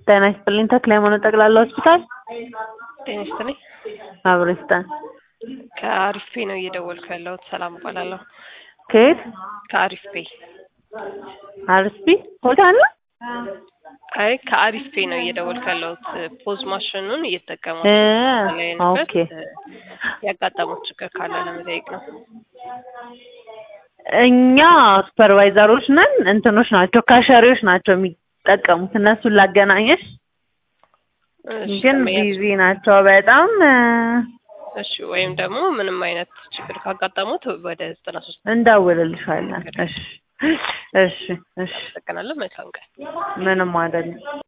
ጤና ይስጥልኝ ተክለ ሃይማኖት ጠቅላላ ሆስፒታል ጤና ይስጥልኝ። አብሮ ይስጠን። ከአሪፍ ፔ ነው እየደወልኩ ያለሁት። ሰላም እባላለሁ። ከየት ከአሪፍ ፔ። አርስፒ ሆስፒታል ነው? አይ ከአሪፍ ፔ ነው እየደወልኩ ያለሁት። ፖዝ ማሽኑን እየተጠቀሙ እ ያለንበት ኦኬ ያጋጠሙት ችግር ካለ ለመጠየቅ ነው። እኛ ሱፐርቫይዘሮች ነን። እንትኖች ናቸው ካሸሪዎች ናቸው የሚጠቀሙት። እነሱን ላገናኘሽ እሺ፣ ግን ተመያዝ- ቢዚ ናቸው በጣም እ፣ እሺ ወይም ደግሞ ምንም አይነት ችግር ካጋጠሙት ወደ ዘጠና ሶስት እንደውልልሻለን። እሺ እሺ እሺ አመሰግናለሁ። መልካም ቀን። ምንም አይደለም።